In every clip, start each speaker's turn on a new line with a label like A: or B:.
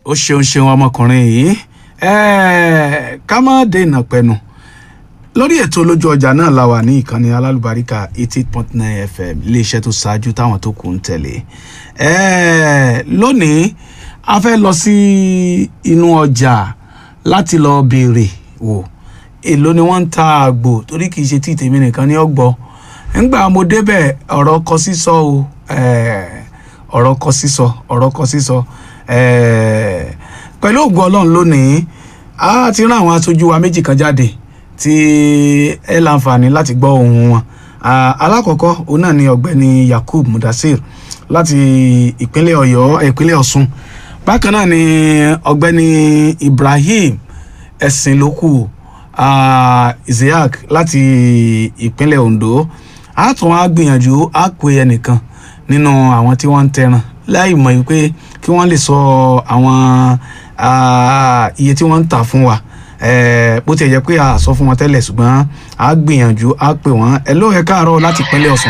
A: ó ṣeun ṣeun ọmọkùnrin yìí ẹẹ ká má dènà pẹnu lórí ètò olójú ọjà náà la wà ní ìkànnì alálùbáríkà eighty eight point nine fm iléeṣẹ́ tó ṣáájú táwọn tó kù ń tẹ̀lé ẹẹ lónìí a fẹ́ lọ sí inú ọjà láti lọ béèrè wò èló ni wọ́n ń ta àgbò torí kì í ṣe tí tèmi nìkan ní ọgbọ́ ńgbà mo débẹ̀ ọ̀rọ̀ kọ sísọ o ẹẹ ọ̀rọ̀ kọ sísọ ọ̀rọ̀ kọ sísọ ẹẹ pẹ̀lú ògùn ọlọ́run lónìí a ti rán àwọn aṣojú wa méjì kan jáde tí ẹ láǹfààní láti gbọ́ ohùn wọn Ah, alákọ̀ọ́kọ́ òun náà ni ọ̀gbẹ́ni yakub mudasir láti ìpínlẹ̀ ọ̀yọ́ ìpínlẹ̀ ọ̀ṣun bákan náà ni ọ̀gbẹ́ni ibrahim ẹ̀sìnlókù ah, isiaq láti ìpínlẹ̀ ondo a tún á gbìyànjú á pe ẹnìkan nínú àwọn tí wọ́n ń tẹran láì mọ̀ yìí pé kí wọ́n lè sọ àwọn ah, iye tí wọ́n ń tà fún wa Eh, bó tiẹ̀ jẹ́ pé a sọ fún wọn tẹ́lẹ̀ ṣùgbọ́n a gbìyànjú a pè wọ́n ẹ ló ẹ káàárọ̀ láti ìpínlẹ̀ ọ̀sùn.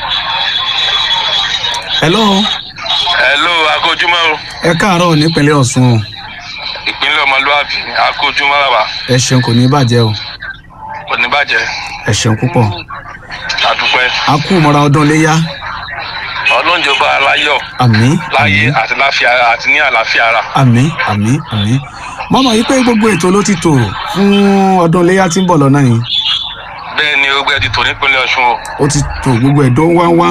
A: ẹ ló
B: hello akójúmọ́ o
A: ẹ káàárọ̀ nípínlẹ̀ ọ̀sùn o
B: ìpínlẹ̀ ọmọlúwàbí akójúmọ́ bàbá
A: ẹ ṣeun kò ní bàjẹ́ o
B: kò ní bàjẹ́
A: ẹ ṣeun púpọ̀
B: àdúpẹ́
A: a kú mọ́ra ọdún léyà
B: ọlọ́njọba aláyọ̀
A: àmín
B: láyé àti láfíà àti ní àlàáfíà ara
A: àmín àmín àmín mọ́mọ́ yìí pé gbogbo ètò ló ti tò fún ọdún léyà tí ń bọ̀ lọ́nà yìí
B: bẹ́ẹ̀ ni ogbẹ́ ti tò nípínlẹ̀ ọ̀ṣun o
A: ó ti tò gbogbo ẹ̀dọ́ wáwá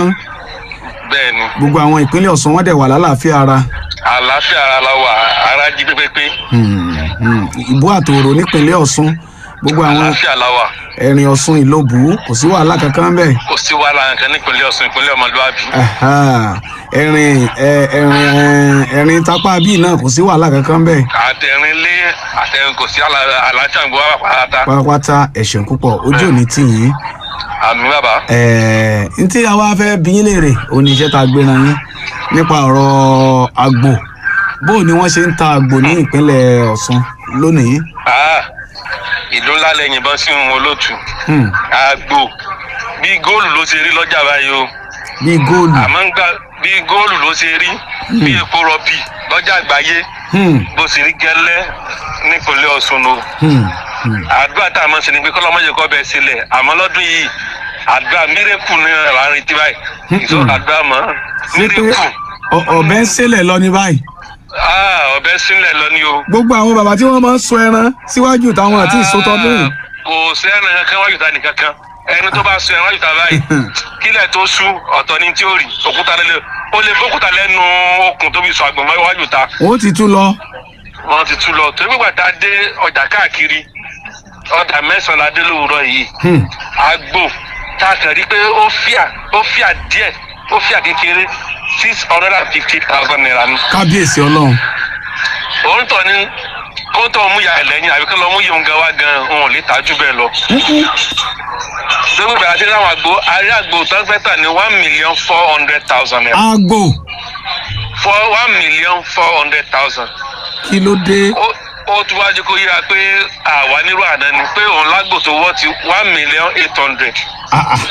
B: bẹ́ẹ̀ ni
A: gbogbo àwọn ìpínlẹ̀ ọ̀sùn wọ́n dẹ̀ wà lálàáfíà ara
B: àlàáfíà ara la wà ara jí pépépé
A: Hmm, hmm. ìbú àtòrò nípínlẹ̀ ọ̀sùn gbogbo àwọn
B: àlàáfíà la wà
A: ẹ̀rìn ọ̀sùn ìlóbù kò sí wàhálà kankan bẹ́ẹ̀
B: kò sí wàhálà nǹkan nípínlẹ̀ ọ̀ṣun ìpínlẹ̀ ọmọlúwàbí
A: Aha. ẹ̀rìn ẹ̀, ẹ̀rìn ẹ̀, ẹ̀rìn tápá bíi náà kò sí wàhálà kankan bẹ́ẹ̀
B: àtẹ̀rín lé àtẹ̀rín kò sí àlà- àlàáfíà gbọ́ wà pàtàkì
A: pátápátá ẹ̀ṣẹ̀ púpọ̀ ojú ò ní tì yín
B: àmì bàbá
A: Ẹ̀, n tí àwa fẹ́ bí yín léèrè òun ni iṣẹ́ tá a gbéra yín nípa ọ̀rọ̀ àgbò bó ni wọ́n ṣe ń ta àgbò ní ìpínlẹ̀ ọ̀ṣun lónìí
B: Ah, ìlú ńlá lẹ́yìn ìbọn sí ohun olóòtú
A: Hmm,
B: àgbò bí góòlù ló ṣe rí lọ́jà báyìí o
A: bíi góòlù
B: àmọ́ ń gbà bí góòlù ló ṣe rí bí epo rọ̀bì lọ́jà àgbáyé
A: Hmm,
B: bó ṣe rí gẹ́lẹ́ nípínlẹ̀ ọ̀ṣun o
A: hmm, hmm.
B: àdúrà tá a mọ̀ sí ni pé kọ́lọ́mọ́jẹ kọ́ bẹ́ẹ̀ sílẹ̀ àmọ́ lọ́dún yìí àdúrà mírèkù ní àárín tí báyìí ìṣó àdúrà mọ́
A: ṣé pé
B: mírèkù
A: ọ- ọ̀bẹ ń ṣẹlẹ̀ lọ ní báyìí
B: Ah, ọbẹ̀ sílẹ̀ lọ ní o.
A: gbogbo àwọn bàbá tí wọ́n máa ń sọ ẹran síwájú táwọn àti ìsótọ́dún yìí
B: kò sẹ́ni kankan wájú ta nìkankan ẹni tó bá sọ ẹran wájú ta báyìí kílẹ̀ tó sú ọ̀tọ̀ ní tí ó rí òkúta lẹ́lẹ̀ ó lè bókúta lẹ́nu okùn tó fi sọ àgbọ̀n mọ́ wájú ta
A: wọ́n ti tú lọ
B: wọ́n ti tú lọ torí gbígbà tá a dé ọjà káàkiri ọjà mẹ́sàn-án la dé lówùúrọ̀ yìí
A: Hmm,
B: àgbò tá a kàn rí pé ó fíà ó fíà díẹ̀ ó fíà kékeré six hundred and fifty thousand naira ni
A: kábíyèsí ọlọ́run
B: òun tọ̀ ní kó tó mú ya ẹlẹ́yìn àbí kí lọ́ mú yìí gan wá gan òun ò lè tajú bẹ́ẹ̀ lọ. dókítà àti àwọn àgbo arí àgbo tó ń fẹ́ tà ní one million four hundred thousand naira
A: àgbò
B: for one million four hundred thousand.
A: kí ló dé
B: ó ó tún wá jẹ́ kó yíra pé àwa nírú àná ni pé òun lágbo tó wọ́ ti one million eight hundred.
A: Ah, ah.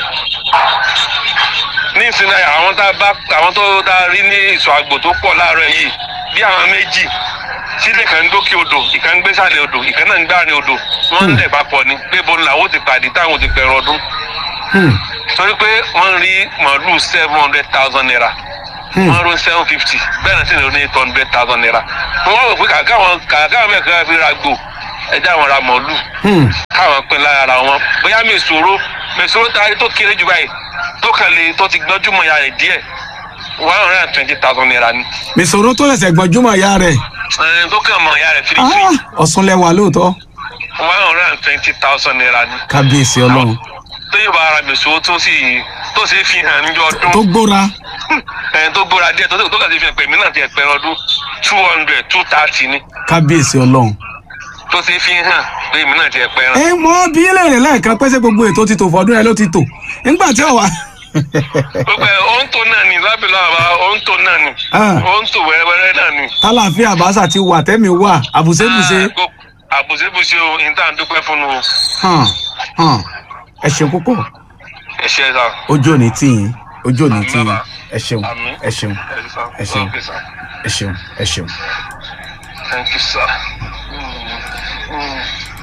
B: ní ìsinmi àwọn tá a bá àwọn tó tá a rí ní ìsọ̀ àgbò tó pọ̀ láàárọ̀ yìí bí àwọn méjì sílẹ̀ kan ń dókè odò ìkan ń gbé sàlẹ̀ odò ìkan náà ń gbáàrin odò wọ́n ń lẹ̀ papọ̀ ni pé bó làwọn ò ti pàdé táwọn ò ti pẹ̀rọ ọdún
A: Hmm,
B: torí pé wọ́n rí màálù seven hundred thousand naira
A: hmm.
B: wọ́n ro seven fifty bẹ́ẹ̀ náà sì ní eight hundred thousand naira wọ́n wá wò pé kàkà àwọn kàkà àwọn mẹ́ẹ̀kan fi ra gbò ẹjẹ́ àwọn ra màálù
A: Hmm,
B: káwọn pín lára wọn bóyá mèsòrò mèsòrò tá a rí tó kéré jù báyìí tó kàn lè tó ti gbọ́njú mọ̀ ya rẹ̀ díẹ̀ one hundred and twenty thousand naira ni
A: mèsòrò tó lẹ̀sẹ̀ gbọ́njúmọ̀ ìyá rẹ̀
B: Ẹn, tó kàn mọ̀ ya rẹ̀
A: Ah,
B: firifiri
A: ọ̀sùn lẹ́wà lóòótọ́
B: one hundred and twenty thousand naira ni
A: kábíyèsí ọlọ́run
B: tó yóò bá ara mèsòrò tó sì tó sì fi hàn níjọ ọdún
A: tó gbóra
B: ẹn, tó gbóra díẹ̀ tó tó kàn sí fi hàn pé èmi náà ti ẹ̀pẹ̀rẹ̀ ọdún two hundred two thirty ni
A: kábíyèsí ọlọ́run.
B: tó sì fi hàn pé èmi náà ti ẹ̀pẹ̀rẹ̀
A: ẹ mọ bí léèrè lẹ́ẹ̀kan pé ṣé gbogbo ètò ti tò fọdún ẹ ló ti tò nígbà tí ọ̀wá.
B: gbogbo ẹ̀ ó ń tò náà ni lábìlà àbá ó ń tò náà ni
A: Ah.
B: ó ń tò wẹ́rẹ́wẹ́rẹ́ náà ni.
A: tálàfíà àbáṣà ti wà tẹ́mi wà àbùsébùsé.
B: Ah, gbogbo- àbùsébùsé o ìta ń dúpẹ́ fún un o
A: hàn hàn ẹ ṣeun púpọ̀
B: ẹ ṣe é sá.
A: ojú òní tì yín ojú òní tì yín
B: bàbá.
A: ẹ ṣeun
B: Àmín.
A: ẹ ṣeun
B: ẹ ṣe sá.
A: ẹ ṣeun
B: Ok, sá.
A: ẹ ṣeun ẹ ṣeun.
B: thank you sir. Mm.